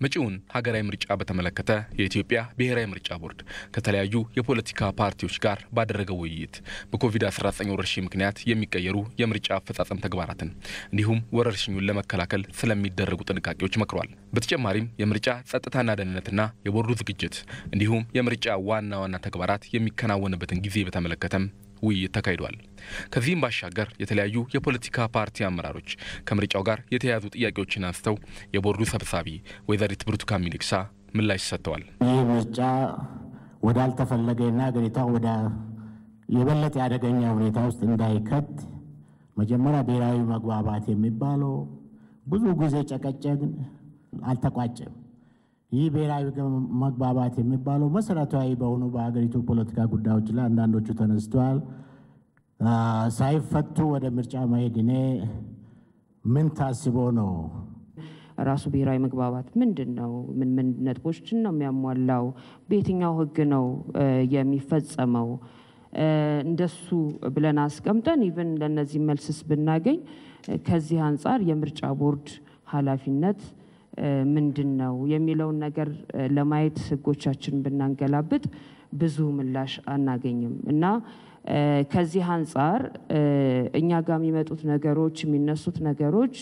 መጪውን ሀገራዊ ምርጫ በተመለከተ የኢትዮጵያ ብሔራዊ ምርጫ ቦርድ ከተለያዩ የፖለቲካ ፓርቲዎች ጋር ባደረገው ውይይት በኮቪድ-19 ወረርሽኝ ምክንያት የሚቀየሩ የምርጫ አፈጻጸም ተግባራትን እንዲሁም ወረርሽኙን ለመከላከል ስለሚደረጉ ጥንቃቄዎች መክሯል። በተጨማሪም የምርጫ ጸጥታና ደህንነትና የቦርዱ ዝግጅት እንዲሁም የምርጫ ዋና ዋና ተግባራት የሚከናወንበትን ጊዜ በተመለከተም ውይይት ተካሂዷል። ከዚህም ባሻገር የተለያዩ የፖለቲካ ፓርቲ አመራሮች ከምርጫው ጋር የተያያዙ ጥያቄዎችን አንስተው የቦርዱ ሰብሳቢ ወይዘሪት ብርቱካን ሚደቅሳ ምላሽ ሰጥተዋል። ይህ ምርጫ ወዳልተፈለገና ሀገሪቷ ወደ የበለጠ አደገኛ ሁኔታ ውስጥ እንዳይከት መጀመሪያ ብሔራዊ መግባባት የሚባለው ብዙ ጊዜ ጨቀጨቅን፣ አልተቋጨም። ይህ ብሔራዊ መግባባት የሚባለው መሰረታዊ በሆኑ በሀገሪቱ ፖለቲካ ጉዳዮች ላይ አንዳንዶቹ ተነስተዋል። ሳይፈቱ ወደ ምርጫ መሄድ እኔ ምን ታስቦ ነው? ራሱ ብሔራዊ መግባባት ምንድን ነው? ምን ምን ነጥቦችን ነው የሚያሟላው? በየትኛው ሕግ ነው የሚፈጸመው? እንደሱ ብለን አስቀምጠን ኢቨን ለእነዚህ መልስስ ብናገኝ ከዚህ አንጻር የምርጫ ቦርድ ኃላፊነት ምንድን ነው የሚለውን ነገር ለማየት ህጎቻችን ብናንገላብጥ ብዙ ምላሽ አናገኝም እና ከዚህ አንጻር እኛ ጋር የሚመጡት ነገሮች የሚነሱት ነገሮች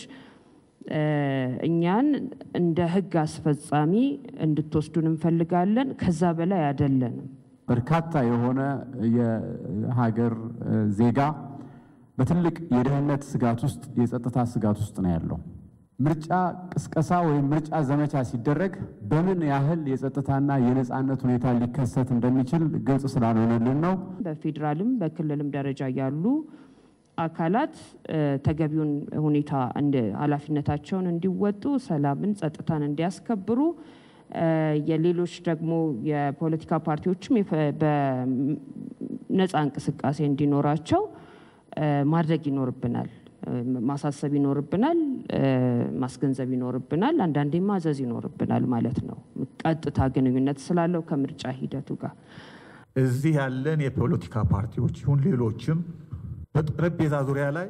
እኛን እንደ ህግ አስፈጻሚ እንድትወስዱን እንፈልጋለን። ከዛ በላይ አይደለንም። በርካታ የሆነ የሀገር ዜጋ በትልቅ የደህንነት ስጋት ውስጥ የጸጥታ ስጋት ውስጥ ነው ያለው። ምርጫ ቅስቀሳ ወይም ምርጫ ዘመቻ ሲደረግ በምን ያህል የጸጥታና የነፃነት ሁኔታ ሊከሰት እንደሚችል ግልጽ ስላልሆነልን ነው። በፌዴራልም በክልልም ደረጃ ያሉ አካላት ተገቢውን ሁኔታ ኃላፊነታቸውን እንዲወጡ፣ ሰላምን፣ ጸጥታን እንዲያስከብሩ የሌሎች ደግሞ የፖለቲካ ፓርቲዎችም በነፃ እንቅስቃሴ እንዲኖራቸው ማድረግ ይኖርብናል። ማሳሰብ ይኖርብናል። ማስገንዘብ ይኖርብናል። አንዳንዴ ማዘዝ ይኖርብናል ማለት ነው። ቀጥታ ግንኙነት ስላለው ከምርጫ ሂደቱ ጋር እዚህ ያለን የፖለቲካ ፓርቲዎች ይሁን ሌሎችም በጠረጴዛ ዙሪያ ላይ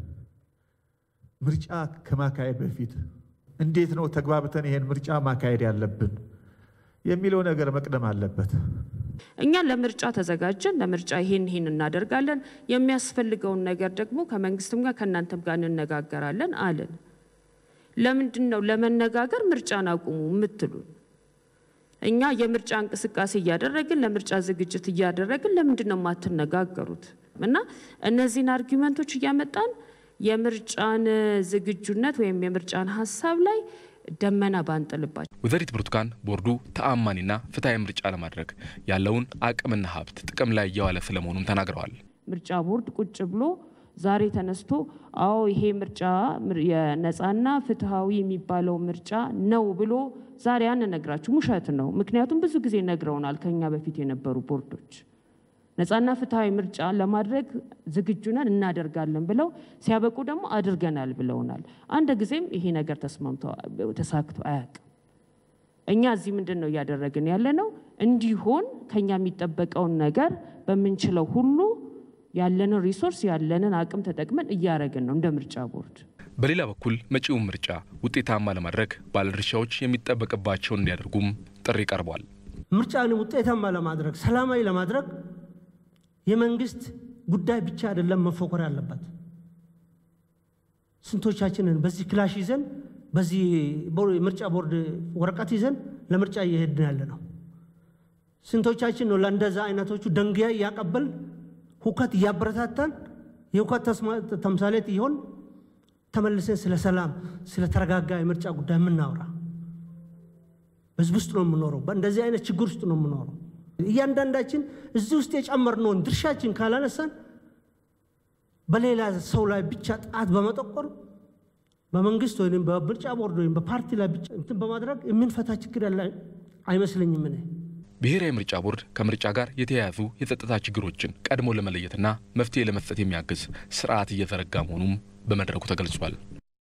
ምርጫ ከማካሄድ በፊት እንዴት ነው ተግባብተን ይሄን ምርጫ ማካሄድ ያለብን የሚለው ነገር መቅደም አለበት። እኛ ለምርጫ ተዘጋጀን፣ ለምርጫ ይሄን ይሄን እናደርጋለን፣ የሚያስፈልገውን ነገር ደግሞ ከመንግስትም ጋር ከእናንተም ጋር እንነጋገራለን አለን። ለምንድን ነው ለመነጋገር ምርጫን አቁሙ የምትሉን? እኛ የምርጫ እንቅስቃሴ እያደረግን ለምርጫ ዝግጅት እያደረግን ለምንድን ነው የማትነጋገሩት? እና እነዚህን አርጊመንቶች እያመጣን የምርጫን ዝግጁነት ወይም የምርጫን ሀሳብ ላይ ደመና ባንጥልባቸው። ወይዘሪት ብርቱካን ቦርዱ ተአማኒና ፍትሐዊ ምርጫ ለማድረግ ያለውን አቅምና ሀብት ጥቅም ላይ እየዋለ ስለመሆኑም ተናግረዋል። ምርጫ ቦርድ ቁጭ ብሎ ዛሬ ተነስቶ አዎ ይሄ ምርጫ የነፃና ፍትሐዊ የሚባለው ምርጫ ነው ብሎ ዛሬ አንነግራችሁ ውሸት ነው። ምክንያቱም ብዙ ጊዜ ነግረውናል ከኛ በፊት የነበሩ ቦርዶች ነፃና ፍትሐዊ ምርጫ ለማድረግ ዝግጁ ነን እናደርጋለን ብለው ሲያበቁ ደግሞ አድርገናል ብለውናል። አንድ ጊዜም ይሄ ነገር ተስማምቶ ተሳክቶ አያውቅም። እኛ እዚህ ምንድን ነው እያደረግን ያለ ነው? እንዲሆን ከኛ የሚጠበቀውን ነገር በምንችለው ሁሉ ያለንን ሪሶርስ ያለንን አቅም ተጠቅመን እያደረግን ነው እንደ ምርጫ ቦርድ። በሌላ በኩል መጪውን ምርጫ ውጤታማ ለማድረግ ባለድርሻዎች የሚጠበቅባቸውን እንዲያደርጉም ጥሪ ቀርቧል። ምርጫን ውጤታማ ለማድረግ ሰላማዊ ለማድረግ የመንግስት ጉዳይ ብቻ አይደለም መፎከር ያለበት። ስንቶቻችንን በዚህ ክላሽ ይዘን በዚህ ምርጫ ቦርድ ወረቀት ይዘን ለምርጫ እየሄድን ያለ ነው? ስንቶቻችን ነው ለእንደዛ አይነቶቹ ደንጊያ እያቀበል ሁከት እያበረታታን የሁከት ተምሳሌት ይሆን ተመልሰን ስለ ሰላም ስለ ተረጋጋ የምርጫ ጉዳይ የምናወራ? በህዝብ ውስጥ ነው የምኖረው። በእንደዚህ አይነት ችግር ውስጥ ነው የምኖረው። እያንዳንዳችን እዚህ ውስጥ የጨመርነውን ድርሻችን ካላነሳን በሌላ ሰው ላይ ብቻ ጣት በመጠቆር በመንግስት ወይም በምርጫ ቦርድ ወይም በፓርቲ ላይ ብቻ እንትን በማድረግ የምንፈታ ችግር ያለ አይመስለኝም። እኔ ብሔራዊ ምርጫ ቦርድ ከምርጫ ጋር የተያያዙ የጸጥታ ችግሮችን ቀድሞ ለመለየትና መፍትሄ ለመስጠት የሚያግዝ ስርዓት እየዘረጋ መሆኑም በመድረኩ ተገልጿል።